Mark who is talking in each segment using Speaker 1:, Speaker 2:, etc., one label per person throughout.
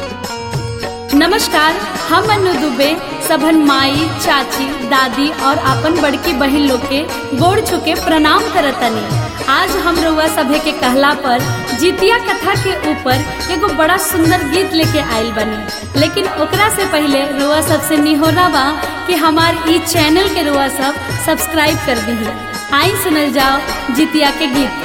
Speaker 1: नमस्कार हम अनु दुबे सबन माई चाची दादी और अपन बड़की बहन लोग के गोड़ छुके प्रणाम करतनी आज हम रउआ सभे के कहला पर जितिया कथा के ऊपर एगो बड़ा सुंदर गीत लेके आइल बनी लेकिन ओकरा से पहले रुआ सबसे निहोरा बा कि हमार ई चैनल के रुआ सब सब्सक्राइब कर दीही आई सुनल जाओ जितिया के गीत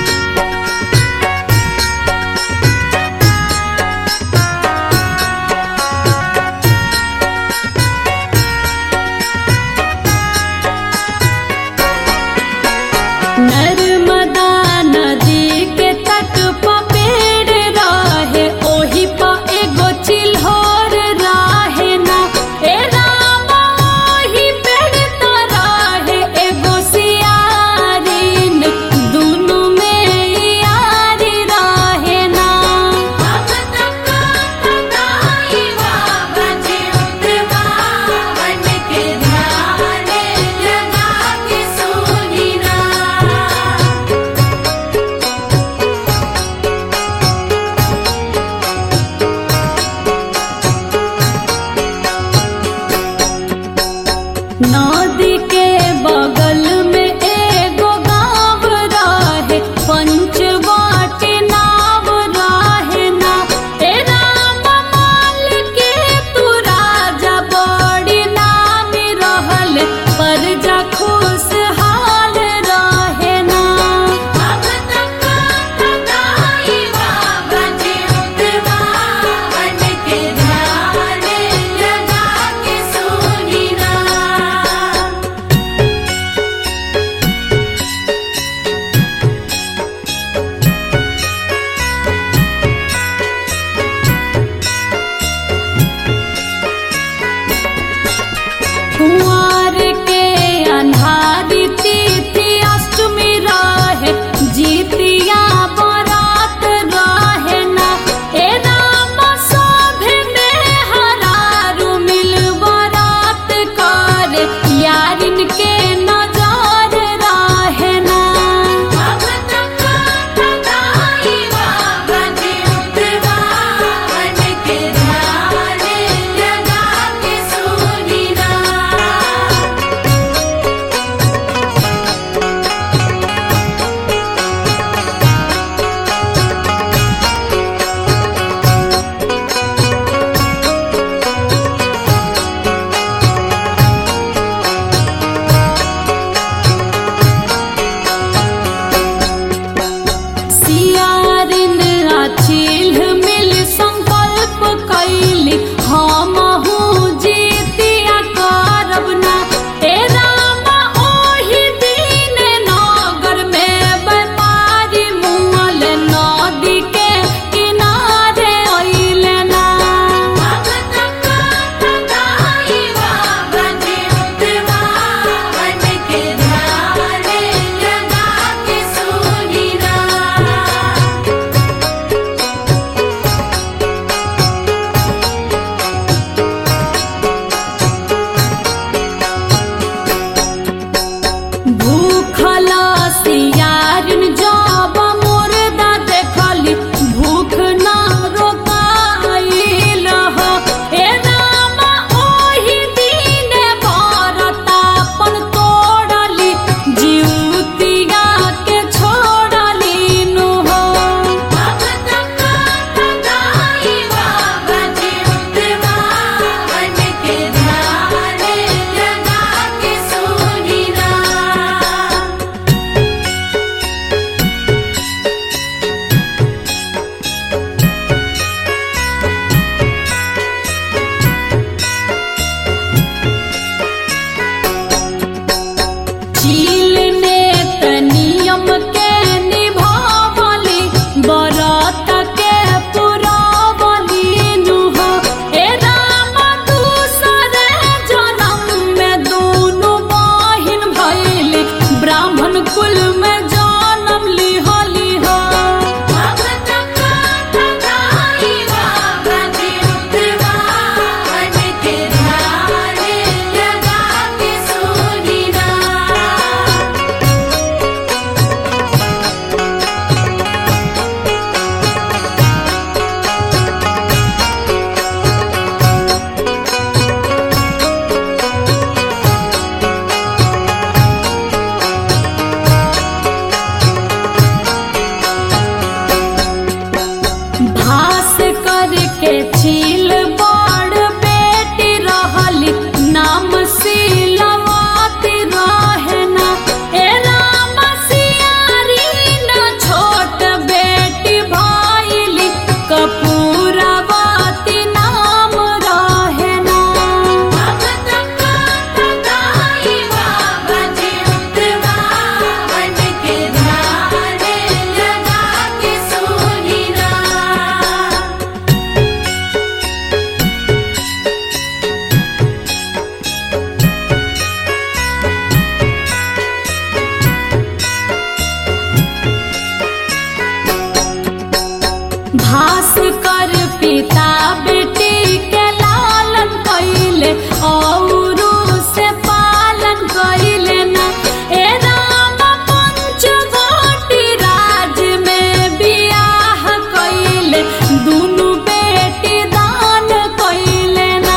Speaker 1: नर्मदा नदी के तट प पेड़ रहे ओही प एगो चिल्होर रहे ना ए राम ओही पेड़ त रहे एगो सियारिन दुनु के छील बड़ बेटी रहली नाम सिलवाती रहे ना ए राम सियारी न छोट बेटी भइली कपूरवती नाम रहे ना भास कर पिता बेटी के लालन कैले औरू से पालन कैले न ए राम पंचवटी राज में बियाह कैले दुनु बेटी दान कैले ना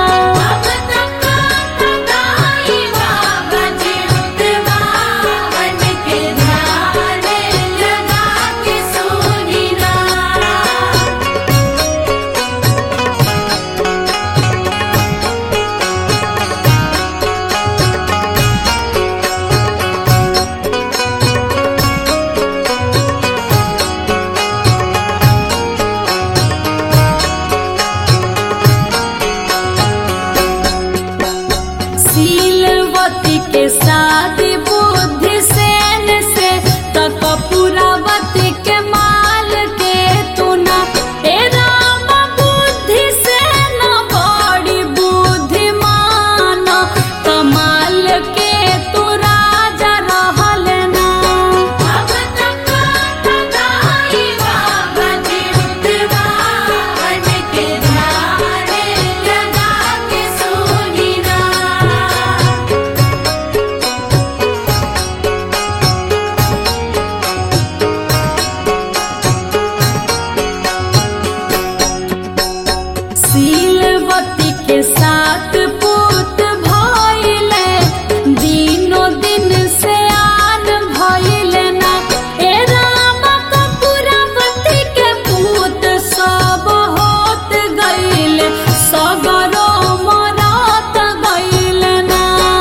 Speaker 1: शीलवती के शादी बुद्धि सेन से तक पुरावती के माल के तुना ए राम बुद्धि सेन बड़ी बुद्धिमान कमाल के तू राजा रहल ना शीलवती के साथ पुत भइले दिनो दिन से आन भइले ना ए राम कपूरवती के पुत सब होत गइले सगरो मरत गइले ना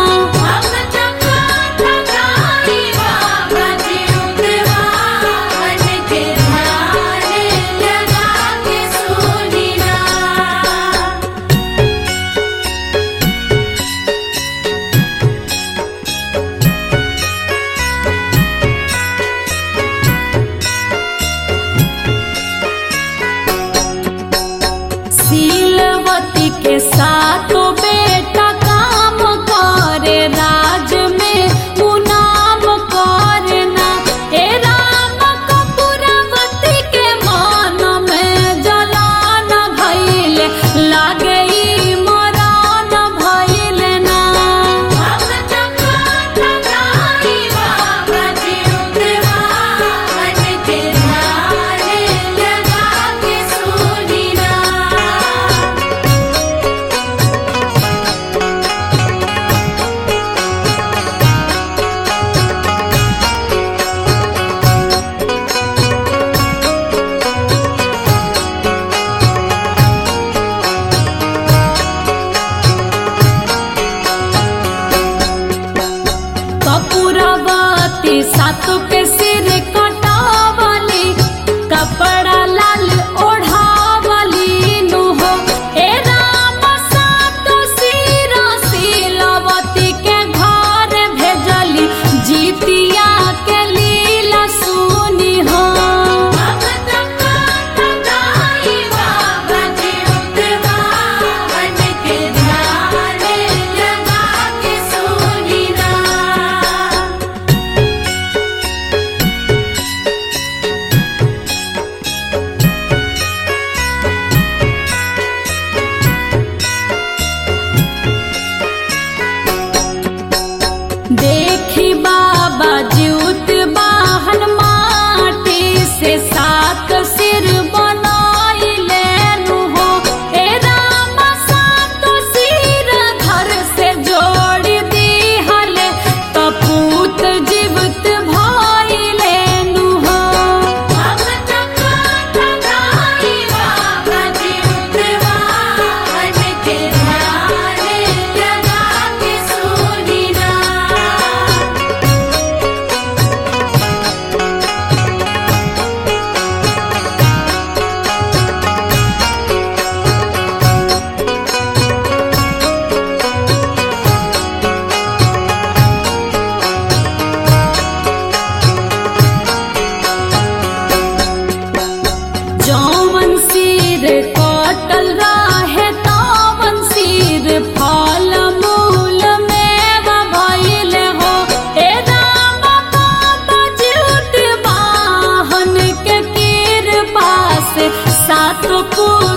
Speaker 1: शीलवती के साथों बेटा काम करे राज में मुनाम करना ए राम कपूरवती के मन में जलान भइले लागे ई मरान भइले ना कपूरवती सातु के सिर कटावली कपड़ा लाल ओढ़ावली नु हो ए राम सातु सिर शीलवती के घर भेजली जीतिया के लीला सुनी हो सिर कटल रहे तावन सिर फल मूल में भइल हो ए राम बाबा ज्योति वाहन के कृपा से सात पुर